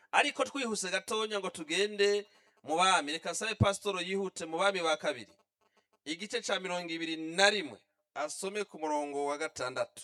ariko twihuse gatonya ngo tugende mu bami reka nsabe pasitoro yihute mu bami ba kabiri igice ca mirongo ibiri na rimwe asome ku murongo wa gatandatu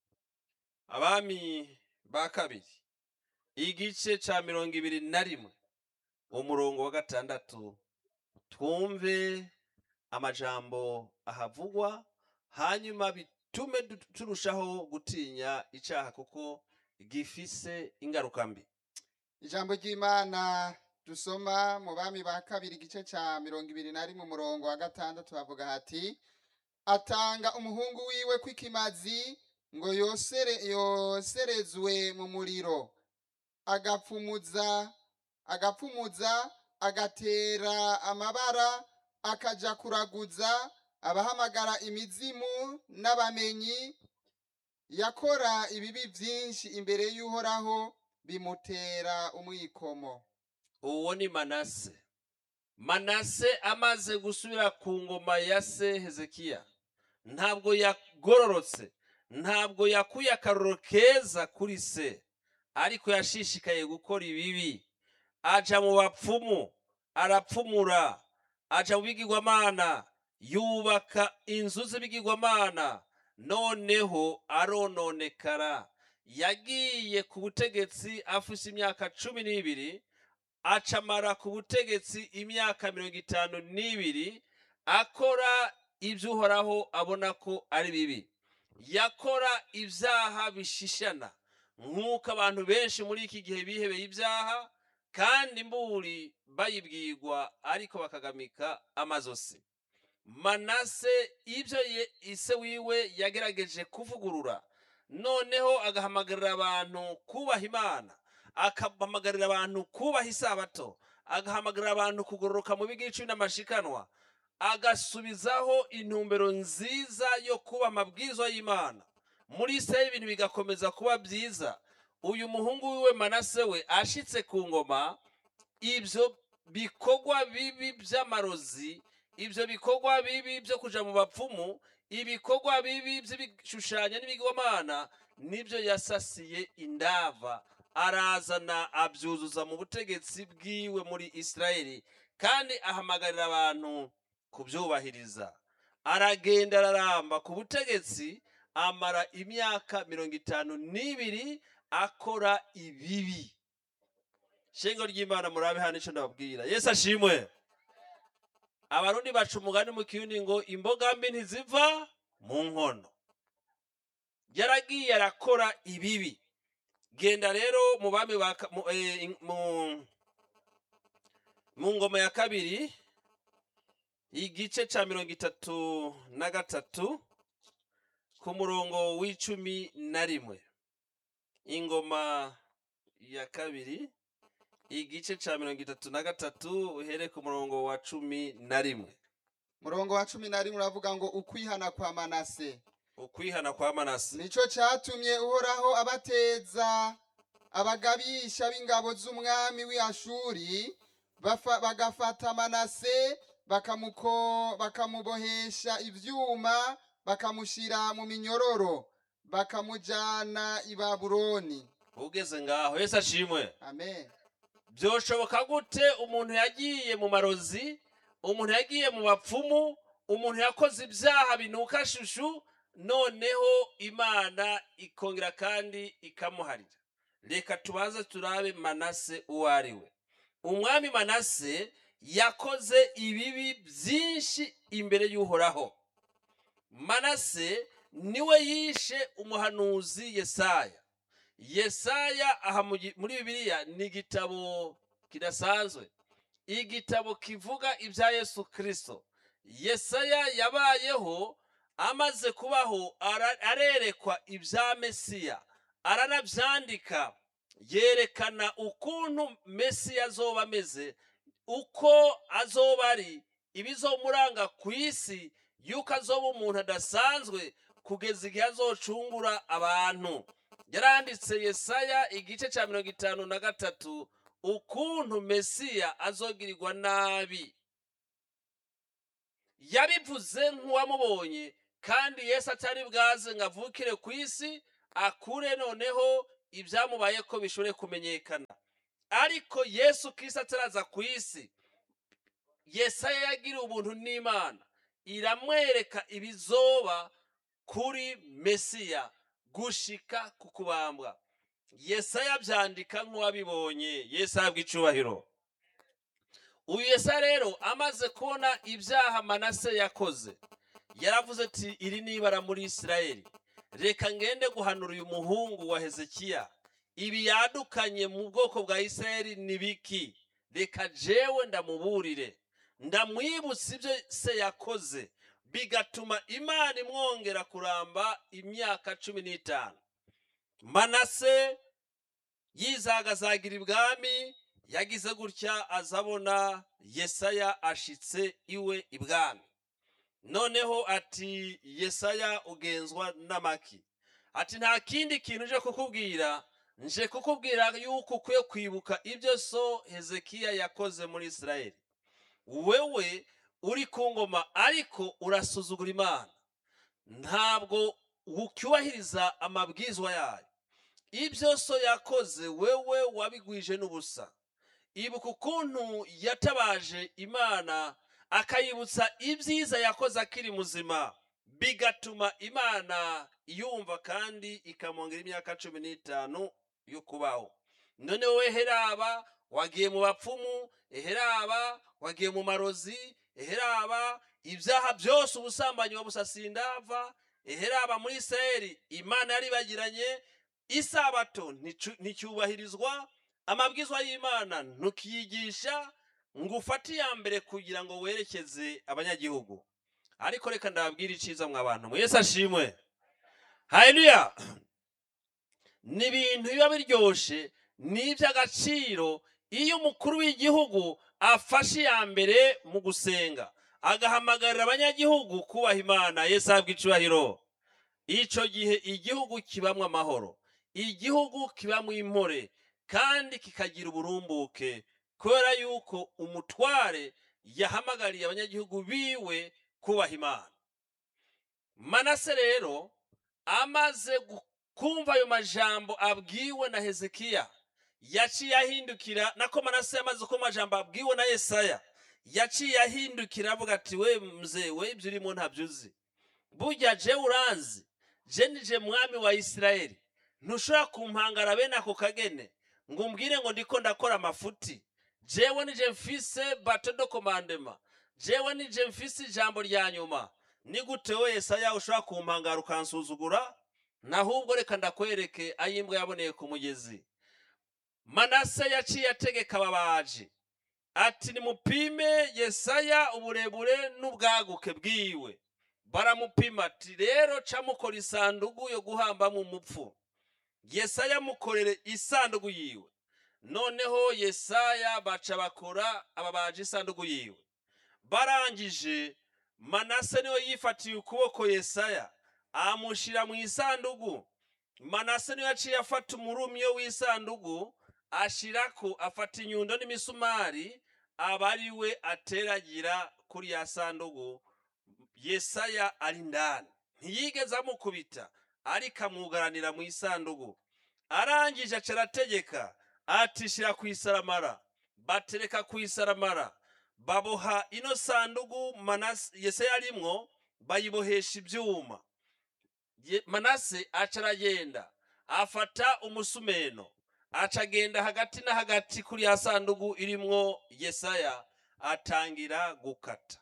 abami ba kabiri igice ca mirongo ibiri na rimwe umurongo wa gatandatu twumve amajambo ahavugwa hanyuma bitume du- turushaho gutinya icaha kuko gifise ingaruka mbi ijambo ry'imana dusoma mu bami ba kabiri igice ca mirongo ibiri na rimwe umurongo wa gatandatu havuga hati atanga umuhungu wiwe kw'ikimazi ngo yosere yoserezwe mu muriro agapfumuza agapfumuza agatera amabara akaja kuraguza abahamagara imizimu n'abamenyi yakora ibibi byinshi imbere y'uhoraho bimutera umwikomo uwo ni manase manase amaze gusubira ku ngoma ya se hezekiya ntabwo yagororotse ntabwo yakuye akaroro keza kuri se ariko yashishikaye gukora ibibi aja mu bapfumu arapfumura aja mu bigirwamana yubaka inzu z'ibigirwamana noneho arononekara yagiye ku butegetsi afise imyaka cumi n'ibiri acamara ku butegetsi imyaka mirongo itanu n'ibiri akora ibyo uhoraho abona ko ari bibi yakora ibyaha bishishana nk'uko abantu benshi muri iki gihe bihebeye ibyaha kandi mburi bayibwirwa ariko bakagamika amazosi manase ibyo ye- ise wiwe yagerageje kuvugurura noneho agahamagarira abantu kubaha imana agahamagarira abantu kubaha isabato agahamagarira abantu kugororoka mu bigiciro n'amashikanwa agasubizaho intumbero nziza yo kuba amabwizwa y'imana muri israeli ibintu bigakomeza kuba byiza uyu muhungu wiwe manase we ashitse ku ngoma ibyo bikorwa bibi by'amarozi ibyo bikorwa bibi byo kuja mu bapfumu ibikorwa bibi by'ibishushanyo n'ibigwamana nibyo yasasiye indava arazana abyuzuza mu butegetsi bwiwe muri israeli kandi ahamagarira abantu kubyubahiriza aragenda araramba ku butegetsi amara imyaka mirongo itanu n'ibiri akora ibibi shengo ry'imana murabe hano icyo ndababwira yesu ashimwe abarundi baca umugani mu kirundi ngo imboga mbi ntiziva mu nkono yaragiye arakora ibibi genda rero mu bami ba ka- mu, eh, in- mu- mu ngoma ya kabiri igice ca mirongo itatu na gatatu ku murongo w'icumi na rimwe ingoma ya kabiri igice ca mirongo itatu na gatatu uhere ku murongo wa cumi na rimwe murongo wa cumi na rimwe uravuga ngo ukwihana kwa manase ukwihana kwa manase nico catumye uhoraho abateza abagabisha b'ingabo z'umwami w'ashuri bafa- bagafata manase bakamuko bakamubohesha ivyuma bakamushira mu minyororo bakamujana i babuloni ugeze ngaho yesu ashimwe amen byoshoboka gute umuntu yagiye mu marozi umuntu yagiye mu bapfumu umuntu yakoze ibyaha binuka shushu noneho imana ikongera kandi ikamuharira reka tubanze turabe manase uwo ari we umwami manase yakoze ibibi byinshi imbere y'uhoraho manase niwe yishe umuhanuzi yesaya yesaya aha mu gi- muri bibiliya ni igitabo kidasanzwe igitabo kivuga ibya yesu kirisito yesaya yabayeho amaze kubaho ara- arerekwa ibya mesiya aranabyandika yerekana ukuntu mesiya azoba ameze uko azoba ari ibizomuranga ku isi yuko azoba umuntu adasanzwe kugeza igihe azocungura abantu yaranditse yesaya igice cya mirongo itanu na gatatu ukuntu mesiya azogirirwa nabi yabivuze nk'uwamubonye kandi yesu atari bwaze ngo avukire ku isi akure noneho ibyamubaye ko bishobore kumenyekana ariko yesu kirisito ataraza ku isi yesaya yagiriye ubuntu n'imana iramwereka ibizoba kuri mesiya gushika ku kubambwa yesaya abyandika nk'uwabibonye yesu ahabwa icubahiro uyu yesaya rero amaze kubona ibyaha manase yakoze yaravuze ati iri ni ibara muri isirayeli reka ngende guhanura uyu muhungu wa hezekiya ibi yadukanye mu bwoko bwa isirayeli ni biki reka jewe ndamuburire ndamwibutsa ibyo se yakoze bigatuma imana imwongera kuramba imyaka cumi n'itanu manase yizagazagira ibwami yagize gutya azabona yesaya ashitse iwe ibwami noneho ati yesaya ugenzwa n'amaki ati nta kindi kintu nje kukubwira nje kukubwira yuko ukwiye kwibuka ibyo so hezekiya yakoze muri isirayeli wewe uri ku ngoma ariko urasuzugura imana ntabwo ucyubahiriza amabwizwa yayo ibyo so yakoze wewe wabigwije n'ubusa ibuka ukuntu yatabaje imana akayibutsa ibyiza yakoze akiri muzima bigatuma imana yumva kandi ikamwongera imyaka cumi n'itanu yo kubaho none wowe heraba wagiye mu bapfumu eheraba wagiye mu marozi eheraba ibyaha byose ubusambanyi wabusasiye indava eheraba muri isirayeli imana yaribagiranye isabato nticu- nticyubahirizwa amabwizwa y'imana ntukiyigisha ngo ufate iya mbere kugira ngo werekeze abanyagihugu ariko reka ndababwire iciza mwa bantu mwe yesu ashimwe haleluya ni ibintu biba biryoshe ni iby'agaciro iyo umukuru w'igihugu afashe iya mbere mu gusenga agahamagarira abanyagihugu kubaha imana yesu ahabwa icubahiro icyo gihe igihugu kibamo amahoro igihugu kibamo impore kandi kikagira uburumbuke kubera yuko umutware yahamagariye abanyagihugu biwe kubaha imana manase rero amaze gu- kumva ayo majambo abwiwe na hezekiya yaciye ahindukira nako manase yamaze kumva amajambo abwiwe na yesaya yaciye ahindukira avuga ati we mzee we ibyo urimo ntabyo uzi burya je uranzi je nije mwami wa isirayeli ntushobora kumpangara bene ako kagene ngo umbwire ngo ndiko ndakora amafuti jewe nije mfise bato do komandema jewe nije mfise ijambo rya nyuma ni gute we yesaya ushobora kumpangara ukansuzugura nahubwo reka ndakwereke ayimbwa yaboneye ku mugezi manase yaciye ategeka ababaji ati nimupime yesaya uburebure n'ubwaguke bwiwe baramupima ati rero ca mukora isandugu yo guhambamo umupfu yesaya mukorere isandugu yiwe noneho yesaya baca bakora ababaji isandugu yiwe barangije manase niwe yifatiye ukuboko yesaya amushyira mu isandugu manase niwe yaciye afata umurumyo w'isandugu ashirako afata inyundo n'imisumari aba ari we ateragira kuri ya sandugu yesaya ari ndani ntiyigeze amukubita ariko amwugaranira mu isandugu arangije aca arategeka ati shira ku isaramara batereka ku isaramara baboha ino sandugu Manase- yesaya arimwo bayibohesha ibyuma Ye- manase aca aragenda afata umusumeno aca agenda hagati na hagati kuri ya sandugu irimwo yesaya atangira gukata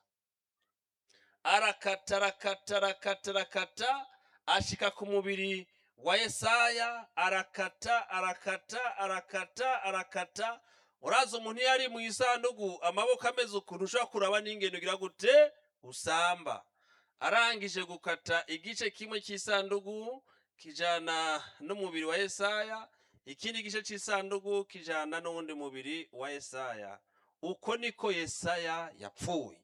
arakata arakata arakata arakata ashika ku mubiri wa yesaya arakata arakata arakata arakata uraza umuntu iyo ari mu isandugu amaboko ameze ukuntu ushobora kuraba n'ingendo ugira gute usamba arangije gukata igice kimwe cy'isandugu kijana n'umubiri wa yesaya ikindi gice cy'isandugu kijana n'uwundi mubiri wa yesaya uko niko yesaya yapfuye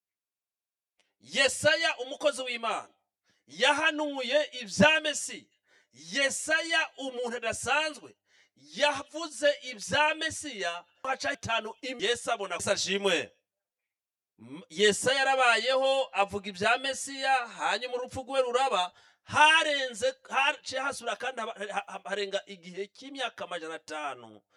yesaya umukozi w'imana yahanuye ibya mesiya yesaya umuntu adasanzwe yavuze ibya mesiya haca itanu im- yesu abona gusa ashimwe M- yesaya yarabayeho avuga ibya mesiya hanyuma urupfu rwe ruraba harenze haciye hasubira kandi haba- ha- ha- harenga igihe cy'imyaka amajana atanu